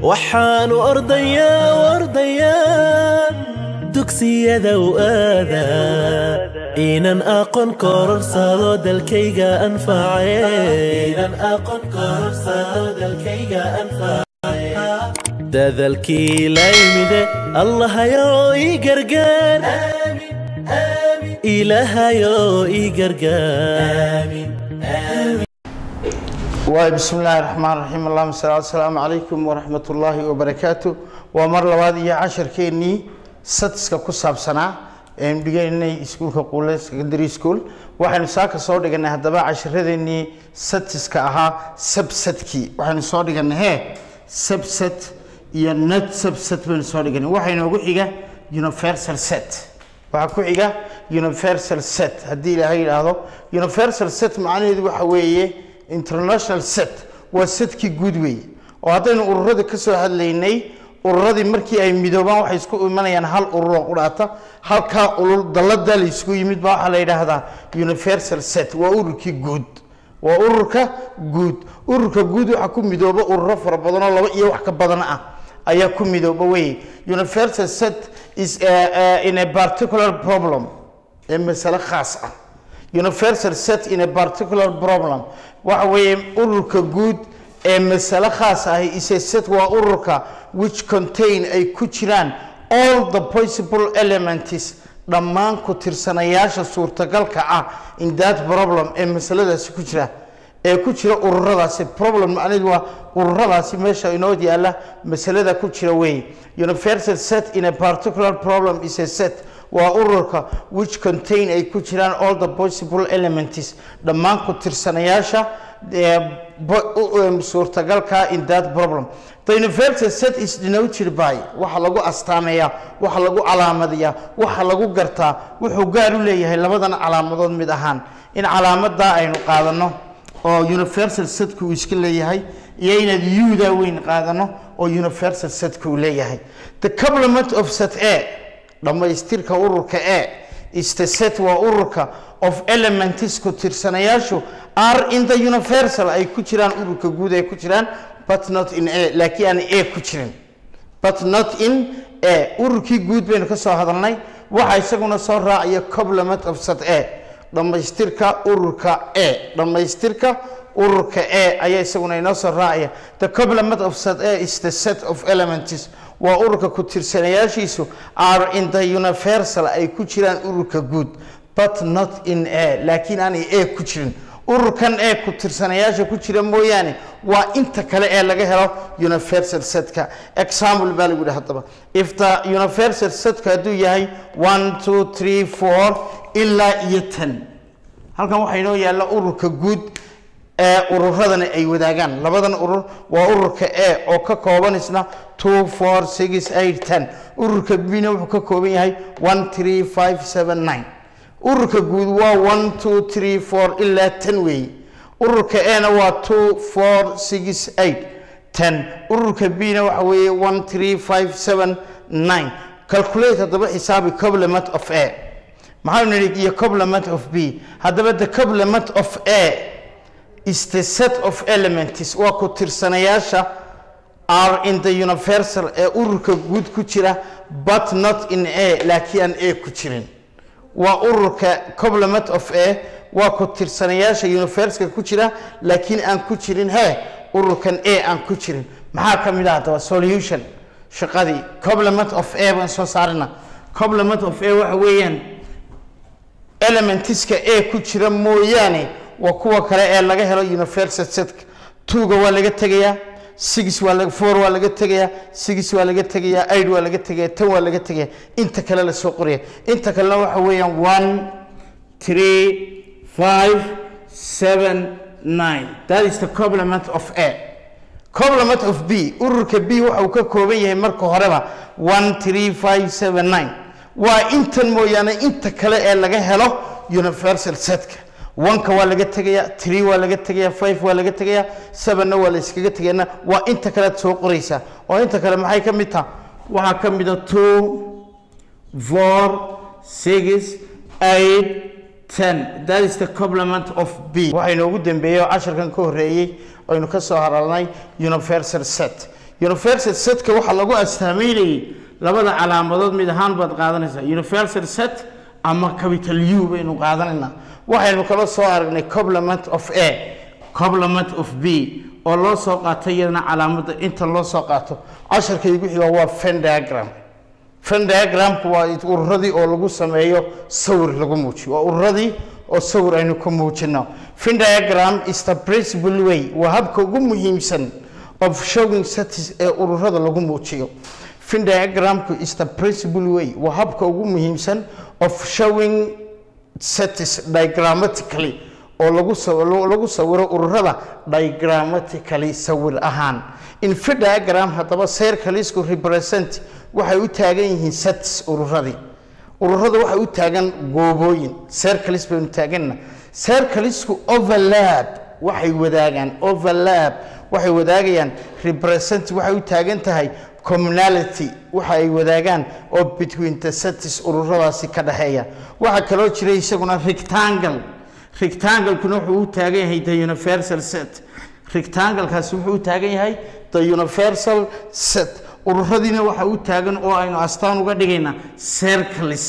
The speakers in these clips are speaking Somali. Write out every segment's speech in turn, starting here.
waxaanu ordayaa ordayaa dugsiyada u aadaa inan aqoon kororsado dalkayga anface dadalkii laymide allahayow ii gargaar ilaahayow ii gargaar waay bismi illaahi raxmaan raxiim allahuma sal asalaamu calaykum waraxmat ullaahi wabarakaatu waa mar labaad iyo casharkeennii sadiska ku saabsanaa aynu dhigaynay iskuulka quule secondary school waxaynu saaka soo dhiganay haddaba casharadeenii sadiska ahaa sabsadkii waxaynu soo dhiganay hee sabsad iyo not sabsad baynu soo dhiganay waxaa inoogu xiga universal set waxaa ku xiga universal set haddii ilaahay yidhaahdo universal set macnaheedu waxa weeye international set waa setkii guud weeye oo haddaynu ururada ka soo hadlaynay ururadii markii ay midoobaan waxay isku imanayaan hal ururoo qudhaata halkaa ulul dalladaa la isugu yimid baa waxaa la yidhaahdaa universal set waa ururkii guud waa ururka guud ururka guud waxaa ku midooba ururo fara badanoo laba iyo wax ka badan ah ayaa ku midooba weye universal set is in a particular problem ee masale khaas ah universal set in a particular problem waxa weeye ururka guud ee masale khaas ahi ise set waa ururka which contain ay ku jiraan all the possible elements dhammaan ku tirsanayaasha suurtagalka ah in that problem ee masaladaasi ku jira ee ku jira ururadaasi problem macnaheedu waa ururadaasi meesha inoo yaala masalada ku jira weeye universal set in a particular problem is a set waa ururka which contain ay ku jiraan all the possible elements dhammaan ku tirsanayaasha suurtagalka in that problem the universal set is denoted by waxa lagu astaameeyaa waxa lagu calaamadiyaa waxa lagu gartaa wuxuu gaar u leeyahay labadan calaamadood mid ahaan in calaamadaa aynu qaadano oo universal setka uu iska leeyahay iyo inaad yuda weyn qaadano oo universal setka uu leeyahay the complement of set a dhammaystirka ururka e is the set waa ururka of elements ku tirsanayaashu are in the universal ay ku jiraan ururka guud ay ku jiraan but not in a laakiin aan a ku jirin but not in a ururkii guud baynu ka soo hadalnay waxa isaguna soo raacaya complement of set a dhammaystirka ururka e dhammaystirka ururka e ayaa isaguna inoo soo raacaya the complement of set a is the set of elements waa ururka ku tirsanayaashiisu are in the universal ay ku jiraan ururka guud but not in a laakiin aanay a ku jirin ururkan ee ku tirsanayaasha ku jira mooyaane waa inta kale ee laga helo universal setka example baa lagu yihi haddaba if the universal setka hadduu yahay one two three four ilaa iyo ten halkan waxaa inoo yaalla ururka guud ee ururadani ay wadaagaan labadan urur waa ururka e oo ka kooban isna two four six eight ten ururka bina wuxuu ka kooban yahay one three five seven nine ururka guud waa one two three four ilaa ten weeye ururka ena waa two four six eight ten ururka bna waxa weeye one three five seven nine calculate haddaba xisaabi complement of a maxaanu nidhi iyo complement of b haddaba the complement of a is the set of elements waa ku tirsanayaasha are in the universal ee ururka guud ku jira but not in a laakiin aan a ku jirin waa ururka complement of a waa ku tirsanayaasha universalka ku jira laakiin aan ku jirin he ururkan a aan ku jirin maxaa ka mid ah haddaba solution shaqadii complement of a baan soo saarina complement of a waxa weeyaan elementiska a ku jira mooyaane waa kuwa kale ee laga helo universal setka twoga waa laga tegayaa six waa laga four waa laga tegayaa six waa laga tegayaa eight waa laga tegayaa ten waa laga tegayaa inta kale la soo qoraya inta kalena waxa weeyaan one three five seven nine that is the complement of a complement of b ururka b waxa uu ka kooban yahay marka horeba one three five seven nine waa intan mooyaane inta kale ee laga helo universal setka oneka waa laga tegayaa tree waa laga tegayaa five waa laga tegayaa sevenna waa la iskaga tegayaana waa inta kalead soo qoraysaa oo inta kale maxay ka mid taha waxaa ka mid a two four six eight ten that is the complement of b waxaa inoogu dambeeyey oo casharkan ka horreeyey aynu ka soo haralnay universal set universal setka waxaa lagu astaameynayay labada calaamadood mid ahaan baad qaadanaysaa universal set ama capital u baynu qaadanaynaa waxaynu kala soo aragnay complement of a complement of b oo loo soo qaato iyadana calaamadda inta loo soo qaato casharka igu xiga waa fen diagram fen diagramku waa ururadii oo lagu sameeyo sawir lagu muujiyo waa ururadii oo sawir aynu ku muujino fen diagram is the principal way waa habka ugu muhiimsan of showing status ee ururada lagu muujiyo fin diagramku is the principal way waa habka ugu muhiimsan of showing status diagrammatically oo lagu saw- lagu sawiro ururada diagrammatically sawir ahaan in fi diagram haddaba circlesku represent waxay u taagan yihiin status ururadii ururada waxay u taagan goobooyin circles baynu taaganna circlesku overlap waxay wadaagaan overlap waxay wadaagayaan represent waxay u taagan tahay communality waxa ay wadaagaan oo between the status ururadaasi ka dhexeeya waxaa kaloo jira isaguna rectangle rectangle-kuna wuxuu u taagan yahay the universal set rectangle-kaasi wuxuu u taagan yahay the universal set ururadiina waxa u taagan oo aynu astaan uga dhigaynaa circles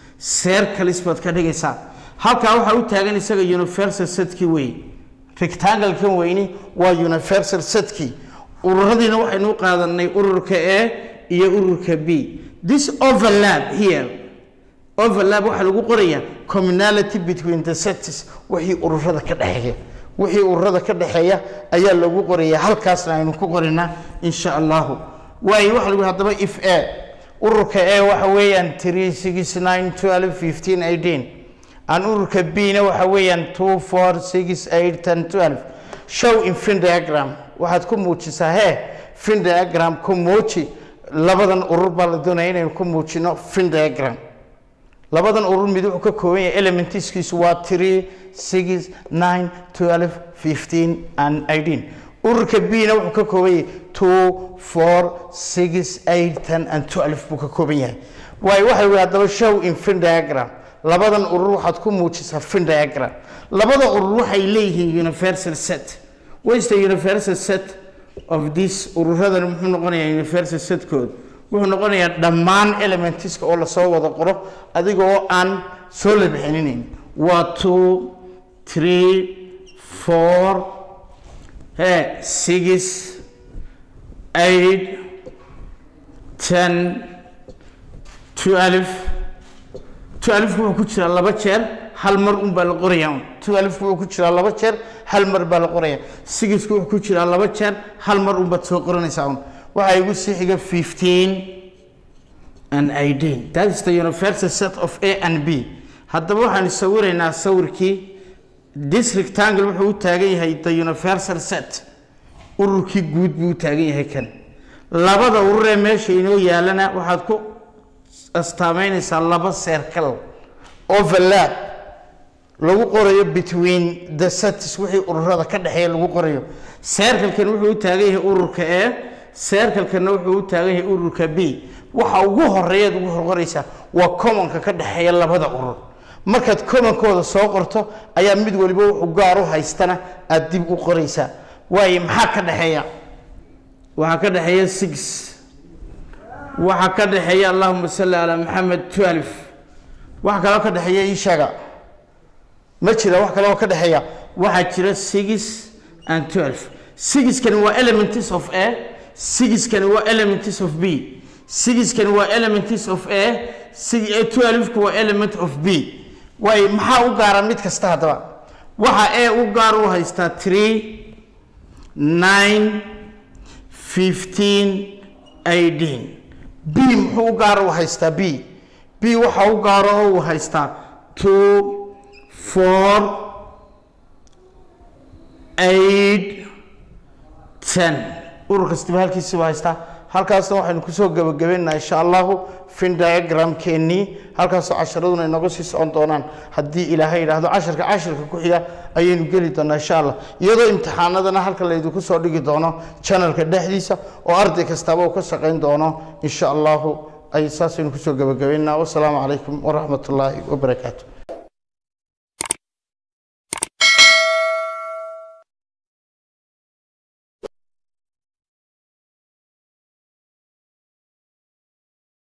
circles baad ka dhigaysaa halkaa waxaa u taagan isaga universal setkii wey rectangle-kan weyni waa universal setkii ururadiina waxaynu u qaadanay ururka a iyo ururka b this overlap here overlap waxaa lagu qorayaa communality between the sets wixii ururada ka dhexeeya wixii ururada ka dhexeeya ayaa lagu qorayaa halkaasna aynu ku qorinaa insha allahu waayo waxa lagu haddaba if a ururka a waxa weeyaan three six nine twelve fifteen eighteen aan ururka b na waxa weeyaan two four six eight ten twelve show in fin diagram waxaad ku muujisaa hee fin diagram ku muuji labadan urur baa la doonaya inaynu ku muujino fin diagram labadan urur mid wuxuu ka kooban yahay elementiskiisu waa three six nine twelve fifteen and eighteen ururka b na wuxuu ka kooban yahay two four six eight ten and twelve buu ka kooban yahay waayo waxa la haddaba show in fin diagram labadan urur waxaad ku muujisaa fin diagram labada urur waxay leeyihiin universal set what is the universal set of this ururadan muxuu noqonayaa universal setkood wuxuu noqonayaa dhammaan elementiska oo lasoo wada qoro adiga oo aan soo la bixininayn waa two three four he six eight ten twelve twelve wuxuu ku jiraa laba jeer hal mar un baa la qorayaa un twelve wuxuu ku jiraa laba jeer hal mar baa la qorayaa sixku wuxuu ku jiraa laba jeer hal mar un baad soo qoranaysaa un waxaa igu sii xiga fifteen and eighteen that is the universal set of a and b haddaba waxaan sawiraynaa sawirkii this rectangle wuxuu u taagan yahay the universal set ururkii guud buu u taagan yahay kan labada urur ee meesha inoo yaalana waxaad ku astaameynaysaa laba circle overlap lagu qorayo between the sets wixii ururada ka dhexeeya lagu qorayo circlekan wuxuu u taagan yahay ururka a circlekanna wuxuu u taagan yahay ururka b waxa ugu horeeyaad ugu horqoraysaa waa commonka ka dhexeeya labada urur markaad commonkooda soo qorto ayaa mid waliba wuxuu gaar u haystana aada dib u qoraysaa waayo maxaa ka dhexeeya waxaa ka dhexeeya six waxaa ka dhexeeya allahuma salli calaa maxamed twelve waxa kaloo ka dhexeeya ishaga ma jira wax kaloo ka dhexeeya waxaa jira six and twelve sixkani waa elements of a sixkani waa elements of b sixkani waa elements of a twelveku waa element of b waayo maxaa u gaara mid kasta haddaba waxa a u gaar u haystaa three nine fifteen eighteen b muxuu u gaar u haystaa b b waxa u gaaro oo uu haystaa two four eight ten urur kastaba halkiisiba haystaa halkaasna waxaynu kusoo gebagabeynaa insha allahu fin diagramkeennii halkaasoo casharaduna inooga sii socon doonaan haddii ilaahay yidhaahdo casharka casharka ku xiga ayaynu geli doonaa insha allah iyadoo imtixaanadana halka laydinku soo dhigi doono channelka dhexdiisa oo arday kastaba uu ka shaqayn doono insha allahu ay saasaynu kusoo gebagabeynaa wasalaamu calaykum waraxmat ullaahi wabarakaatu